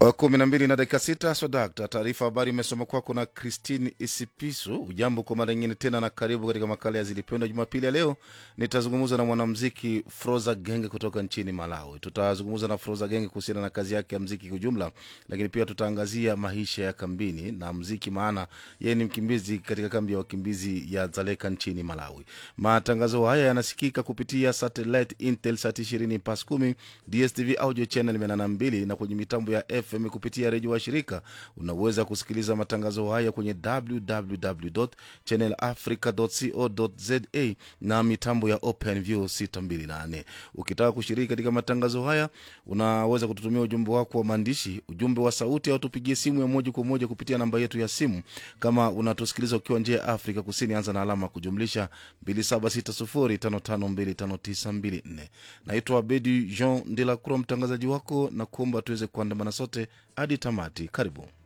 kumi na mbili na dakika sita swadakta taarifa habari imesoma kwako na Christine Isipisu. Ujambo kwa mara nyingine tena na karibu katika makala ya Zilipendwa. Jumapili ya leo nitazungumza na mwanamziki Froza Genge kutoka nchini Malawi. Tutazungumza na Froza Genge kuhusiana na kazi yake ya mziki kwa ujumla, lakini pia tutaangazia maisha ya kambini na mziki, maana yeye ni mkimbizi katika kambi ya wakimbizi ya Dzaleka nchini Malawi. Matangazo haya yanasikika kupitia satellite Intelsat 20 pas 10 DSTV audio channel 82 na kwenye mitambo ya FM kupitia redio wa shirika. Unaweza kusikiliza matangazo haya kwenye www channel africa co za na mitambo ya OpenView 628. Ukitaka kushiriki katika matangazo haya, unaweza kututumia ujumbe wako wa maandishi, ujumbe wa sauti, au tupigie simu ya moja kwa moja kupitia namba yetu ya simu. Kama unatusikiliza ukiwa nje ya Afrika Kusini, anza na alama kujumlisha 276055259254. Naitwa Abedi Jean de la Croix, mtangazaji wako na kuomba tuweze kuandamana sote hadi tamati. Karibu.